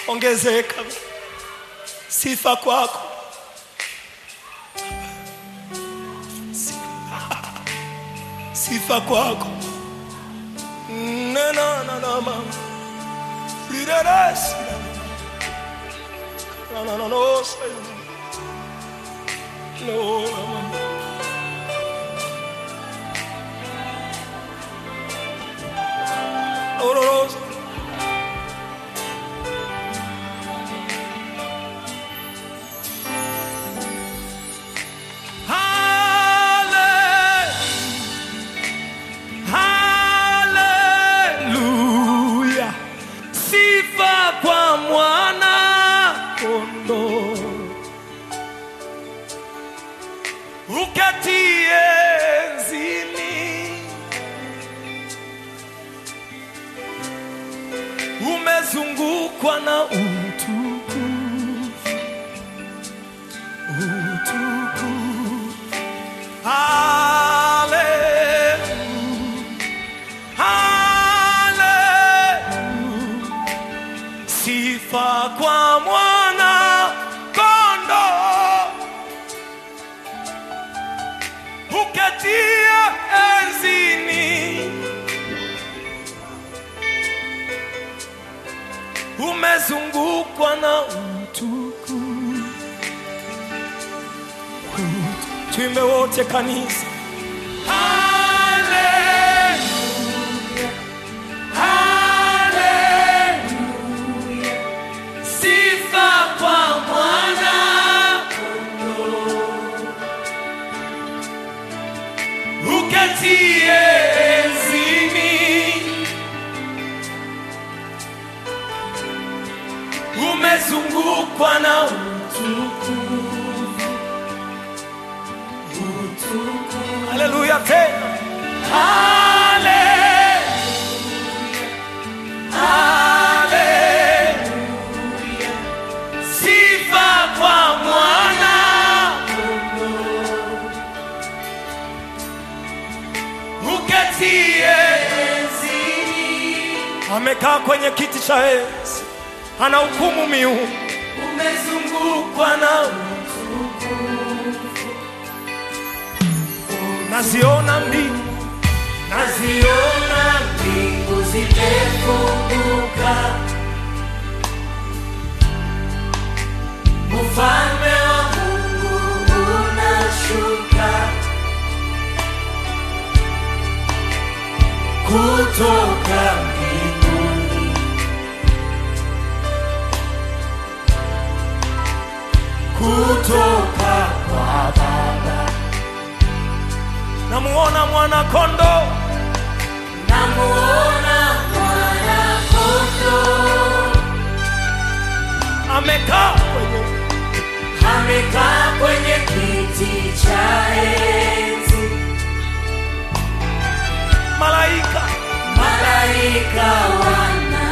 ongezeka. Sifa kwako. Sifa kwako. Na na na na ma. Lideres. Na na na no. say. No. na, na. No, no, no. Hallelujah. Sifa kwa mwana kondoo. Uketie enzini. Umezungukwa na utukufu. Utukufu. Hallelujah. Hallelujah. Sifa kwa mwana kondo uketia enzini umezungukwa na utukufu tuimbe wote kanisa Hallelujah. Hallelujah. Sifa kwa mwana kondoo. Uketie enzini. Umezungukwa na utukufu. Utukufu. Haleluya tena. Hallelujah. Hallelujah. Sifa kwa mwana kondoo. Uketie enzini. Amekaa kwenye kiti cha enzi, ana hukumu miungu, umezungukwa na utukufu. Naziona mbingu, naziona mbingu zimefunguka, ufalme wa Mungu unashuka kutoka mbinguni, kutoka kwa Baba. Namuona mwana kondo, namuona mwana kondo amekaa kwenye amekaa kwenye kiti cha enzi. Malaika malaika wanaimba,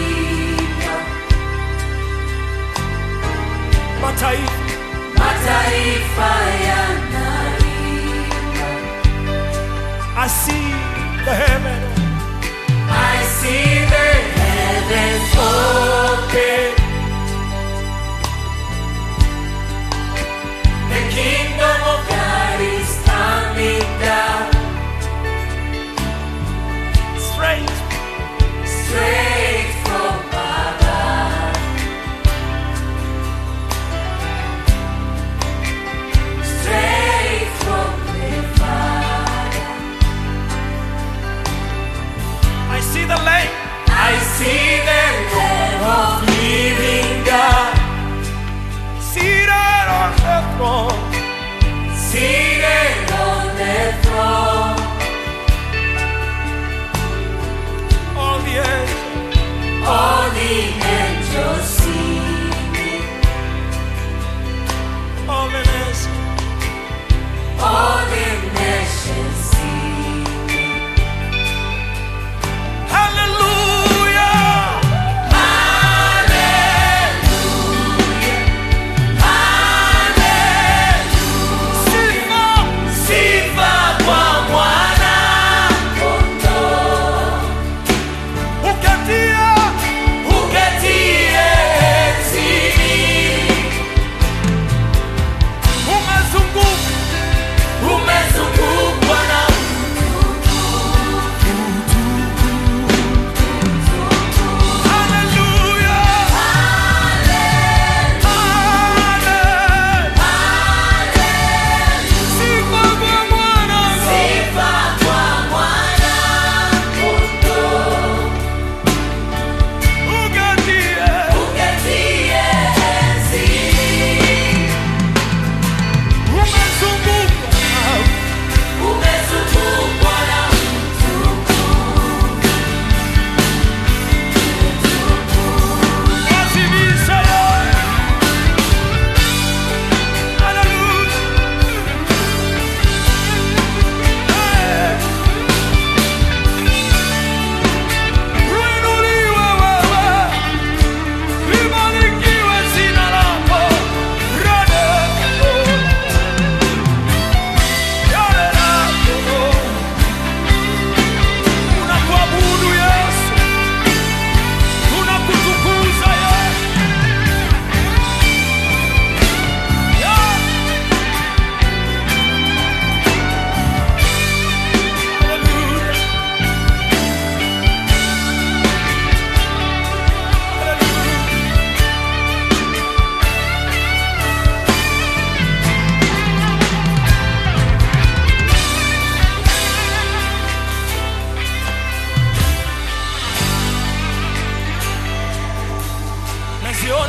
mataifa mataifa yanaimba. I see the heaven. I see the heavens open. The kingdom of God is coming down. Straight, straight from above. Straight from the Father. I see the Lamb. I see the Lamb of living God. Seated on the throne. Seated on the throne. All the angels. All the angels singing. All the nations. All the nations singing. Hallelujah. Hallelujah. Hallelujah. Sifa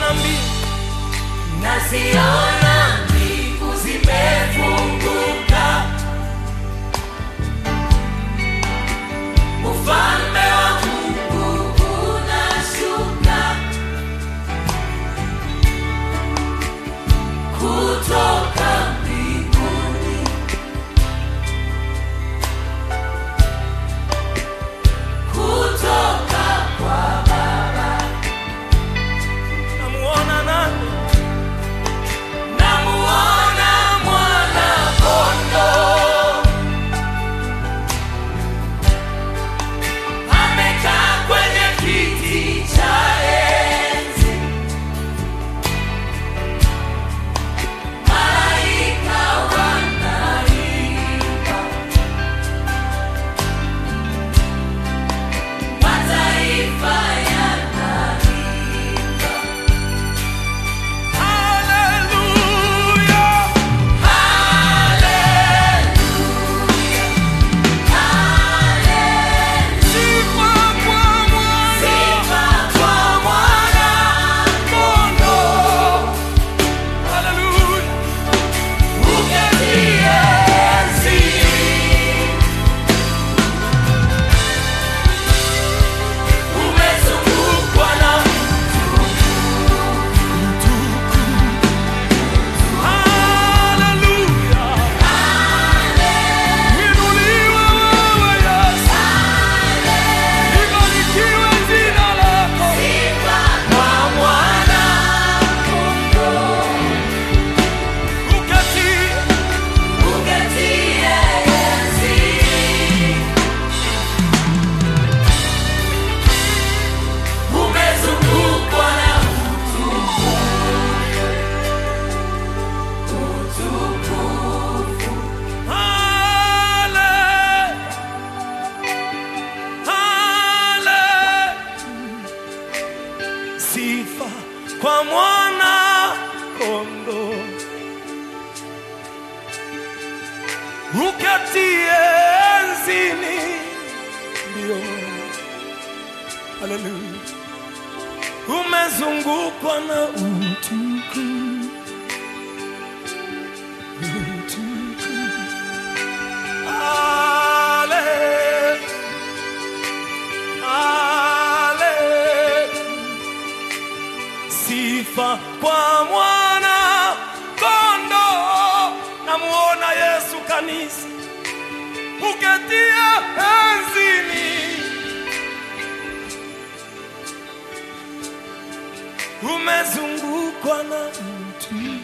naziona mbingu naziona mbingu zimefunguka, ufalme wa Mungu unashuka kutoka mbinguni, kutoka kwa Baba. namuona nani Namuona mwana kondoo amekaa kwenye kiti cha enzi, malaika wanaimba, mataifa yanaimba. haleluya sifa kwa mwana kondoo haleluya haleluya Inuliwe wewe Yesu libarikiwe jina lako uketie Umezungukwa na hale hale sifa kwa mwana kondoo uketie enzini ndio haleluya umezungukwa na utukufu utukufu Ale, ale, sifa kwa mwana kondo, namuona Yesu kanisa uketia enzini, umezungukwa na mtu